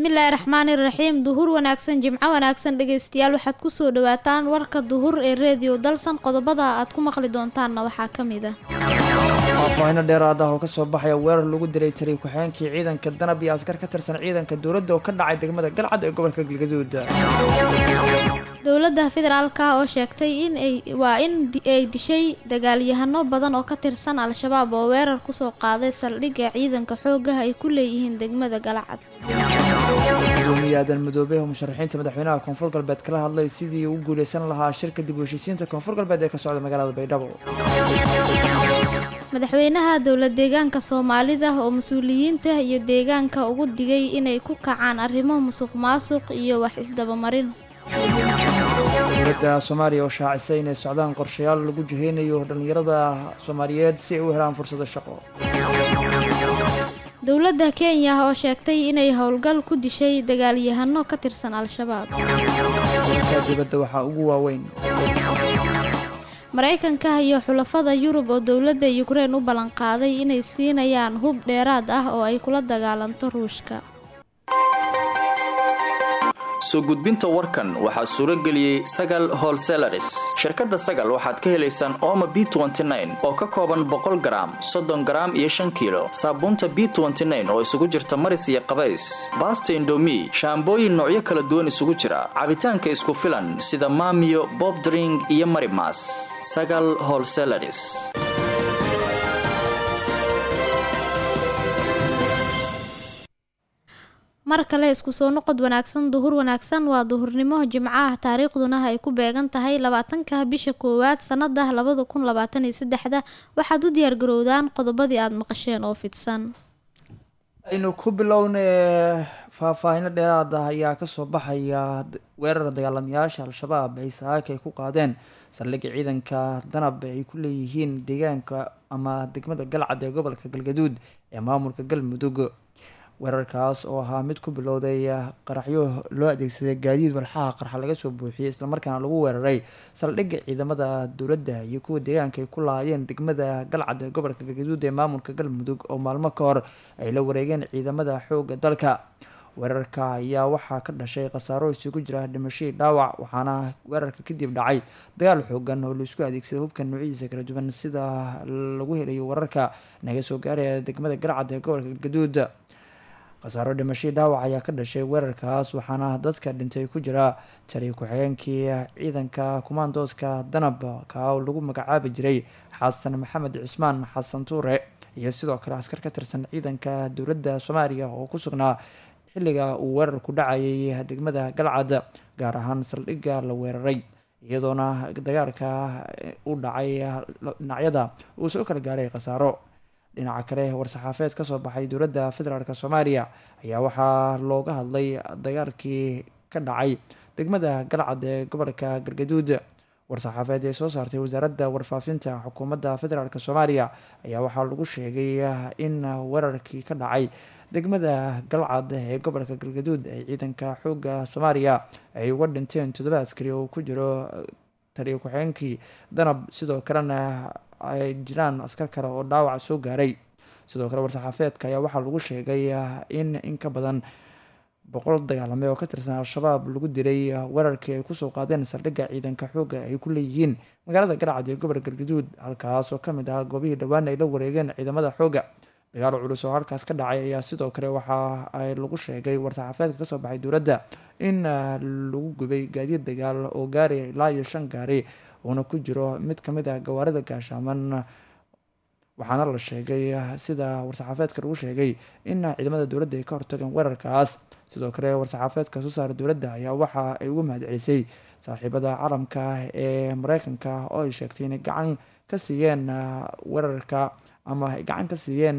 bismillaahi raxmaani raxiim duhur wanaagsan jimco wanaagsan dhegeystayaal waxaad kusoo dhawaataan warka duhur ee reediyo dalsan qodobada aad ku maqli doontaanna waxaa ka mid ah faahfaahino dheeraad ah oo kasoo baxaya weerar lagu dilay taliy ku-xigeenkii ciidanka danab iyo askar ka tirsan ciidanka dowladda oo ka dhacay degmada galcad ee gobolka galgaduud dowladda federaalka oo sheegtay in ay waa in ay dishay dagaalyahano badan oo ka tirsan al-shabaab oo weerar kusoo qaaday saldhigga ciidanka xoogaha ay ku leeyihiin degmada galcad gudoomiye aadan madoobe oo musharaxiinta madaxweynaha koonfur galbeed kala hadlay sidii uu guuleysan lahaa shirka dib u heshiisiinta koonfur galbeed ee ka socda magaalada baydhabo madaxweynaha dowlad deegaanka soomaalida oo mas-uuliyiinta iyo deegaanka ugu digay inay ku kacaan arrimo musuq maasuq iyo wax isdabamarin dowladda soomaaliya oo shaacisay inay socdaan qorshayaal lagu jiheynayo dhallinyarada soomaaliyeed si ay u helaan fursado shaqo dowladda kenya oo sheegtay inay howlgal ku dishay dagaalyahano ka tirsan al-shabaab dalka dibadda waxaa ugu waaweyn maraykanka iyo xulafada yurub oo dowladda yukrain u ballanqaaday inay siinayaan hub dheeraad ah oo ay kula dagaalanto ruushka soo gudbinta warkan waxaa suuro geliyey sagal holselaris shirkadda sagal waxaad ka helaysaan ooma b oo ka kooban boqol garaam soddon garaam iyo shan kiilo saabuunta b oo isugu jirta maris iyo qabays baasta indomi shaambooyin noocyo kala duwan isugu jira cabitaanka isku filan sida maamiyo bobdring iyo marimas sagal holselaris mar kale isku soo noqod wanaagsan duhur wanaagsan waa duhurnimo jimcaha taariikhduna ay ku beegan tahay labaatanka bisha koowaad sanada labada kun labaatan iyo saddexda waxaad u diyaargarowdaan qodobadii aada maqasheen oo fidsan aynu ku bilowna faahfaahino dheeraad ah ayaa kasoo baxaya weerar dagaalamayaasha al-shabaab ay saaka ay ku qaadeen saldhigga ciidanka danab ay ku leeyihiin deegaanka ama degmada galcad ee gobolka galgaduud ee maamulka galmudug weerarkaas oo ahaa mid ku bilowday qaraxyo loo adeegsaday gaadiid walxaha qarxa laga soo buuxiyey islamarkaana lagu weeraray saldhigga ciidamada dowladda iyo kuwa deegaanka ay ku lahaayeen degmada galcad ee gobolka galgaduud ee maamulka galmudug oo maalmo ka hor ay la wareegeen ciidamada xooga dalka weerarka ayaa waxaa ka dhashay khasaaro isugu jira dhimashadii dhaawac waxaana weerarka kadib dhacay dagaal xoogan oo laisku adeegsaday hubka noocyadiisa kala duwan sida lagu helayo wararka naga soo gaaraya degmada galcad ee gobolka galgaduud khasaaro dhimashadii dhaawac ayaa ka dhashay weerarkaas waxaana dadka dhintay ku jira taliya ku-xigeenkii ciidanka kumaandooska danab ka oo lagu magacaabi jiray xasan maxamed cismaan xasan tuure iyo sidoo kale askar ka tirsan ciidanka dowladda soomaaliya oo ku sugnaa xilliga uu weerarku dhacayay degmada galcad gaar ahaan saldhigga la weeraray iyadoona dagaalka u dhacay dhinacyada uu soo kala gaaray khasaaro dhinaca kale war-saxaafeed kasoo baxay dowladda federaalk soomaaliya ayaa waxaa looga hadlay dagaalkii ka dhacay degmada galcad ee gobolka galgaduud war-saxaafeed ee soo saartay wasaaradda warfaafinta xukuumadda federaalk soomaaliya ayaa waxaa lagu sheegay in weerarkii ka dhacay degmada galcad ee gobolka galgaduud ee ciidanka xooga soomaaliya ay uga dhinteen toddoba askari oo ku jiro taliya ku-xigeenkii danab sidoo kalena ay jiraan askar kale oo dhaawac soo gaaray sidoo kale war-saxaafeedka ayaa waxaa lagu sheegay in in ka badan boqol dagaalame oo ka tirsan al-shabaab lagu dilay weerarkii ay kusoo qaadeen saldhigga ciidanka xooga ay ku leeyihiin magaalada galcad ee gobolka galgaduud halkaas oo kamid ah goobihii dhowaan ay la wareegeen ciidamada xooga dagaal culus oo halkaas ka dhacay ayaa sidoo kale waxa ay lagu sheegay war-saxaafeedka kasoo baxay dowladda in lagu gubay gaadiid dagaal oo gaari ilaa iyo shan gaari uuna ku jiro mid kamid ah gawaarida gaashaaman waxaana la sheegay sida war-saxaafeedka lagu sheegay in ciidamada dowladda ay ka hortageen weerarkaas sidoo kale war-saxaafeedka soo saara dowladda ayaa waxa ay ugu mahadcelisay saaxiibada caalamka ee mareykanka oo ay sheegtay inay gacan ka siiyeen weerarka ama ay gacan ka siiyeen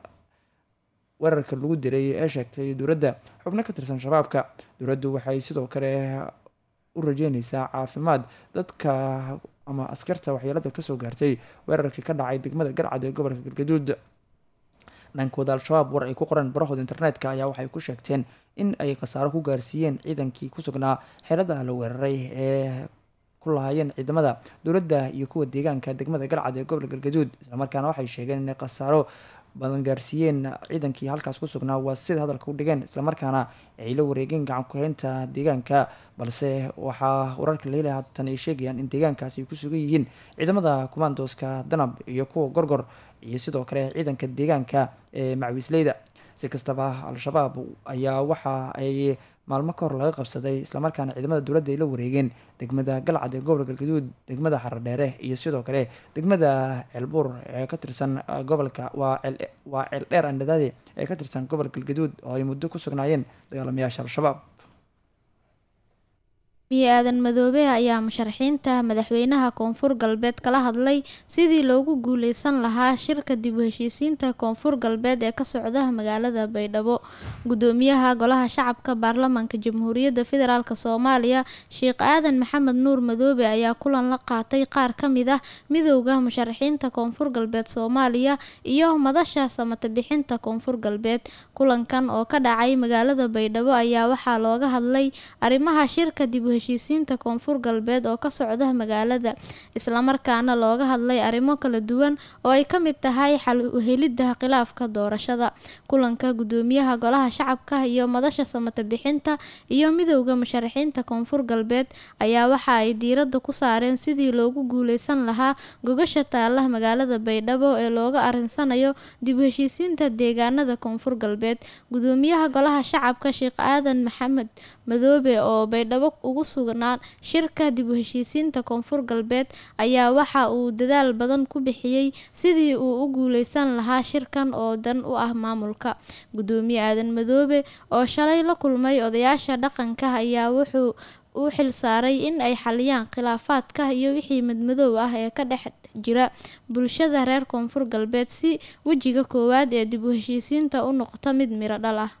weerarka lagu diray ee sheegtay dowladda xubno ka tirsan shabaabka dowladdu waxay sidoo kale u rajeyneysaa caafimaad dadka ama askarta waxyeelada kasoo gaartay weerarkii ka dhacay degmada galcad ee gobolka galgaduud dhankooda al-shabaab war ay ku qoreen barahooda internetka ayaa waxay ku sheegteen in ay khasaaro ku gaarsiiyeen ciidankii ku sugnaa xeelada la weeraray ee ku lahaayeen ciidamada dowladda iyo kuwa deegaanka degmada galcad ee gobolka galgaduud islamarkaana waxay sheegeen inay khasaaro badan gaarsiiyeen ciidankii halkaas ku sugnaa waa sida hadalka u dhigeen islamarkaana ay la wareegeen gacan ku-haynta deegaanka balse waxaa wararka la helaya haatan ay sheegayaan in deegaankaasi ay ku sugan yihiin ciidamada kumaandooska danab iyo kuwa gorgor iyo sidoo kale ciidanka deegaanka ee macwiisleyda si kastaba al-shabaab ayaa waxa ay maalmo ka hor laga qabsaday islamarkaana ciidamada dowladda ay la wareegeen degmada galcad ee gobolka galgaduud degmada xaradheere iyo sidoo kale degmada ceelbuur ee ka tirsan gobolka waa waa ceeldheer andhadaade ee ka tirsan gobolka galgaduud oo ay muddo ku sugnaayeen dagaalamayaasha al-shabaab miye aadan madoobe ayaa musharaxiinta madaxweynaha koonfur galbeed kala hadlay sidii loogu guuleysan lahaa shirka dib u heshiisiinta koonfur galbeed ee ka socda magaalada baydhabo gudoomiyaha golaha shacabka baarlamaanka jamhuuriyadda federaalk soomaaliya sheekh aadan maxamed nuur madoobe ayaa kulan la qaatay qaar ka mid ah midowda musharaxiinta koonfur galbeed soomaaliya iyo madasha samata bixinta koonfur galbeed kulankan oo ka dhacay magaalada baydhabo ayaa waxaa looga hadlay arrimaha shirka dib u heshiisiinta koonfur galbeed oo ka socda magaalada islamarkaana looga hadlay arrimo kala duwan oo ay ka mid tahay xal uhelidda khilaafka doorashada kulanka gudoomiyaha golaha shacabka iyo madasha samata bixinta iyo midowda musharaxiinta koonfur galbeed ayaa waxa ay diiradda ku saareen sidii loogu guuleysan lahaa gogasha taala magaalada baydhabo ee looga arinsanayo dib u heshiisiinta deegaanada koonfur galbeed gudoomiyaha golaha shacabka sheekh aadan maxamed madoobe oo baydhabo ugu sugnaan shirka dib u heshiisiinta koonfur galbeed ayaa waxa uu dadaal badan ku bixiyey sidii uu u guuleysan lahaa shirkan oo dan u ah maamulka gudoomiye aadan madoobe oo shalay la kulmay odayaasha dhaqanka ayaa wuxuu u xil saaray in ay xaliyaan khilaafaadka iyo wixii madmadow ah ee ka dhex jira bulshada reer koonfur galbeed si wejiga koowaad ee dib u heshiisiinta u noqoto mid miro dhal ah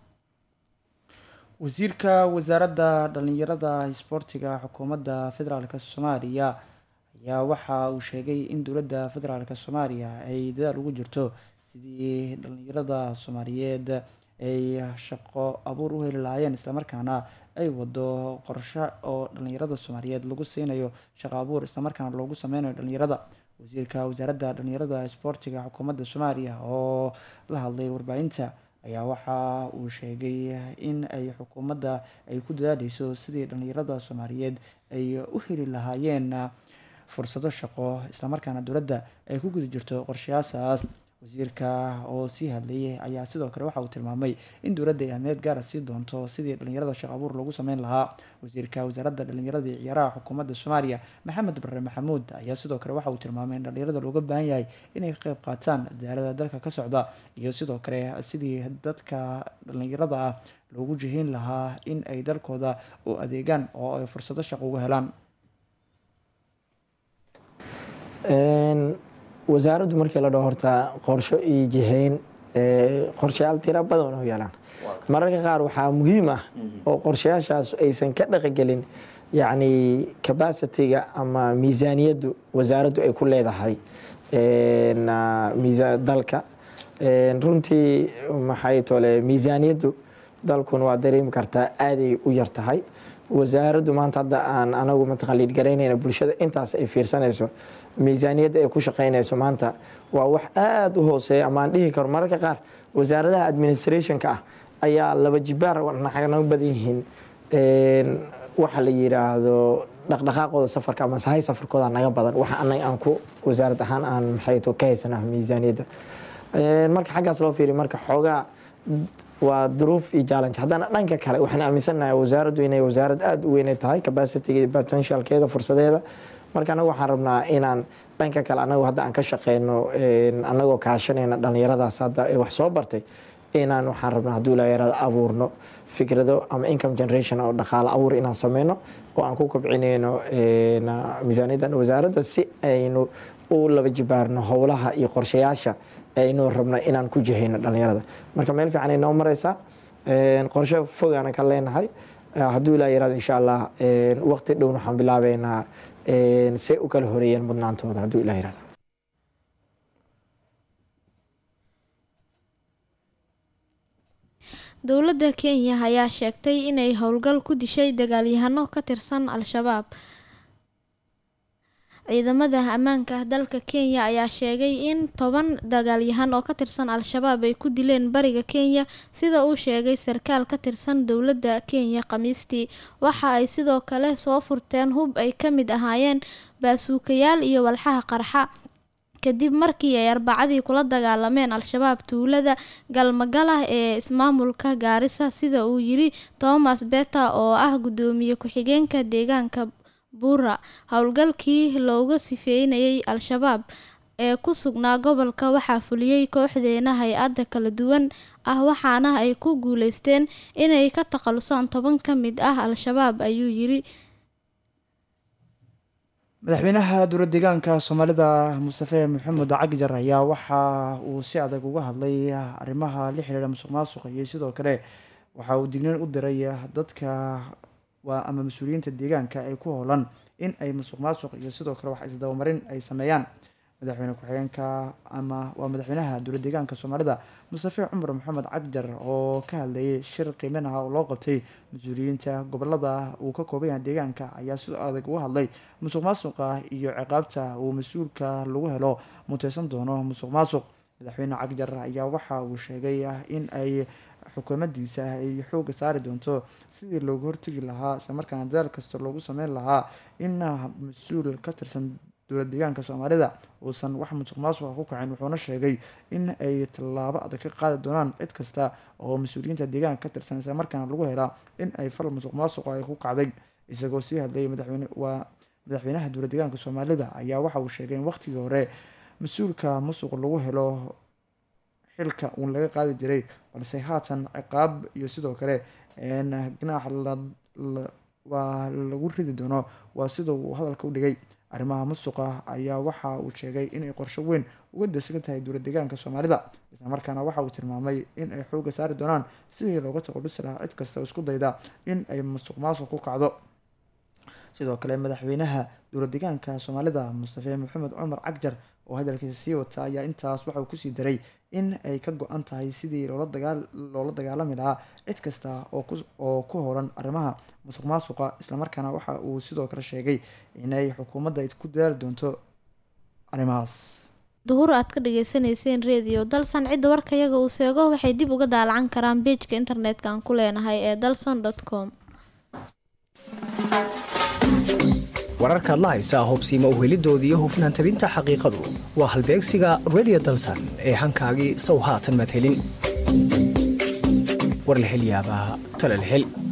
wasiirka wasaaradda dhalinyarada isboortiga xukuumadda federaalk soomaaliya ayaa waxa uu sheegay in dowladda federaalk soomaaliya ay dadaal ugu jirto sidii dhalinyarada soomaaliyeed ay shaqo abuur u heli lahaayeen islamarkaana ay wado qorsho oo dhalinyarada soomaaliyeed lagu siinayo shaqo abuur islamarkaana loogu sameynayo dhalinyarada wasiirka wasaaradda dhalinyarada isboortiga xukuumadda soomaaliya oo la hadlay warbaahinta ayaa waxa uu sheegay in ay xukuumadda ay ku dadaaleyso sidii dhalinyarada soomaaliyeed ay u heli lahaayeen fursado shaqo islamarkaana dowladda ay ku guda jirto qorshayaashaas wasiirka oo sii hadlayay ayaa sidoo kale waxa uu tilmaamay in dowladda ay ahmeed gaara sii doonto sidii dhalinyarada shaqo abuur loogu sameyn lahaa wasiirka wasaaradda dhalinyarada iyo ciyaaraha xukuumadda soomaaliya maxamed bare maxamuud ayaa sidoo kale waxa uu tilmaamay in dhalinyarada looga baahan yahay inay ka qeyb qaataan dadaalada dalka ka socda iyo sidoo kale sidii dadka dhalinyarada ah loogu jihiin lahaa in ay dalkooda u adeegaan oo ay fursado shaqo uga helaan wasaaraddu markii la dhaho horta qorsho iyo jihayn qorshayaal tira badan u yeelaan mararka qaar waxaa muhiim ah oo qorshayaashaas aysan ka dhaqagelin yacni cabacitiga ama miisaaniyaddu wasaaraddu ay ku leedahay dalka runtii maxay tole miisaaniyaddu dalkuna waa dareemi kartaa aaday u yar tahay wasaaraddu maanta hadda aan anagu mataqaliid garaynayna bulshada intaas ay fiirsanayso miisaaniyadda ay ku shaqaynayso maanta waa wax aada u hooseeya ama aan dhihi karo mararka qaar wasaaradaha administrationka ah ayaa laba jibaar naga badan yihiin waxa la yiraahdo dhaqdhaqaaqooda safarka ama sahay safarkooda naga badan waxa anaga aan ku wasaarad ahaan aan maxay to ka haysana miisaaniyadda marka xaggaas loo fiiriyo marka xoogaa waa duruuf iyo challenge haddana dhanka kale waxaan aaminsanahay wasaaraddu inay wasaarad aada u weynay tahay capacity potentialkeeda fursadeeda marka anagu waxaan rabnaa inaan dhanka kale anagu hadda aan ka shaqeyno anagoo kaashanayna dhalinyaradaas hadda ee wax soo bartay inaan waxaan rabnaa hadduu ilaayarada abuurno fikrado ama income generation oo dhaqaale abuur inaan sameyno oo aan ku kobcinayno miisaaniyaddan wasaaradda si aynu u laba jibaarno howlaha iyo qorshayaasha aynu rabno inaan ku jihayno dhalinyarada marka meel fiican ay noo mareysaa qorshe fogaana ka leenahay hadduu ilaa yaraado insha allah waqti dhowna waxaan bilaabeynaa say u kala horeeyeen mudnaantooda hadduu ilaa yaraado dowladda kenya ayaa sheegtay inay howlgal ku dishay dagaalyahano ka tirsan al-shabaab ciidamada ammaanka dalka kenya ayaa sheegay in toban dagaalyahan oo ka tirsan al-shabaab ay ku dileen bariga kenya sida uu sheegay sarkaal ka tirsan dowladda kenya khamiistii waxa ay sidoo kale soo furteen hub ay ka mid ahaayeen baasuukayaal iyo walxaha qarxa kadib markii ay arbacadii kula dagaalameen al-shabaab tuulada galmagalah ee ismaamulka gaarisa sida uu yiri thomas beta oo ah guddoomiye ku-xigeenka deegaanka buura howlgalkii looga sifeynayay al-shabaab ee ku sugnaa gobolka waxaa fuliyey kooxdeena hay-adda kala duwan ah waxaana ay ku guuleysteen inay ka takhalusaan toban ka mid ah al-shabaab ayuu yiri madaxweynaha dowlad deegaanka soomaalida mustafe maxamed cagjar ayaa waxa uu si adag uga hadlay arrimaha la xiriira musuq maasuqa iyo sidoo kale waxa uu digniin u diray dadka waa ama mas-uuliyiinta deegaanka ay ku howlan in ay musuq maasuq iyo sidoo kale wax isdabamarin ay sameeyaan madaxweyne ku-xigeenka ama waa madaxweynaha dowlad deegaanka soomaalida mustafe cumar maxamed cagjar oo ka hadlayay shir qiimeyn ah oo loo qabtay mas-uuliyiinta gobolada uu ka kooban yahay deegaanka ayaa sidoo adag uga hadlay musuq maasuqa iyo ciqaabta uu mas-uulka lagu helo muteysan doono musuq maasuq madaxweyne cagjar ayaa waxa uu sheegay in ay xukuumadiisa ay xooga saari doonto sidii loogu hortegi lahaa islamarkaana dadaal kasta loogu sameyn lahaa in mas-uul ka tirsan dowlad deegaanka soomaalida uusan wax musuq maasuqa ku kacin wuxuuna sheegay in ay tallaabo adag ka qaadi doonaan cid kasta oo mas-uuliyiinta deegaanka ka tirsan islamarkaana lagu helaa in ay fal musuq maasuqa ay ku kacday isagoo sii hadlayay madaxweyne waa madaxweynaha dowlad deegaanka soomaalida ayaa waxa uu sheegay in waqtigii hore mas-uulka musuq lagu helo xilka uun laga qaadi jiray balse haatan ciqaab iyo sidoo kale ganaax waa lagu ridi doono waa sida uu hadalka u dhigay arrimaha musuqa ayaa waxa uu sheegay inay qorsho weyn uga dasigan tahay dowlad deegaanka soomaalida islamarkaana waxa uu tilmaamay in ay xooga saari doonaan sidii looga taqalusi lahaa cid kasta oo isku dayda in ay musuq maasuq ku kacdo sidoo kale madaxweynaha dowlad deegaanka soomaalida mustafe maxamed cumar cagjar oo hadalkiisa sii wata ayaa intaas waxa uu kusii daray in ay ka go-an tahay sidii loola dagaalami lahaa cid kasta oo ku horan arrimaha musuq maasuqa islamarkaana waxa uu sidoo kale sheegay inay xukuumadda ku dadaali doonto arrimahaas duhur aad ka dhageysaneyseen redio dalsan cidda warkayaga uu seego waxay dib uga daalacan karaan beejka internetka aan ku leenahay ee dalson com wararkaad la haysaa hobsiima uhelidooda iyo hufnaan tabinta xaqiiqadu waa halbeegsiga redio dalsan ee hankaagii sow haatan madhelin war la hel yaabaa talal hel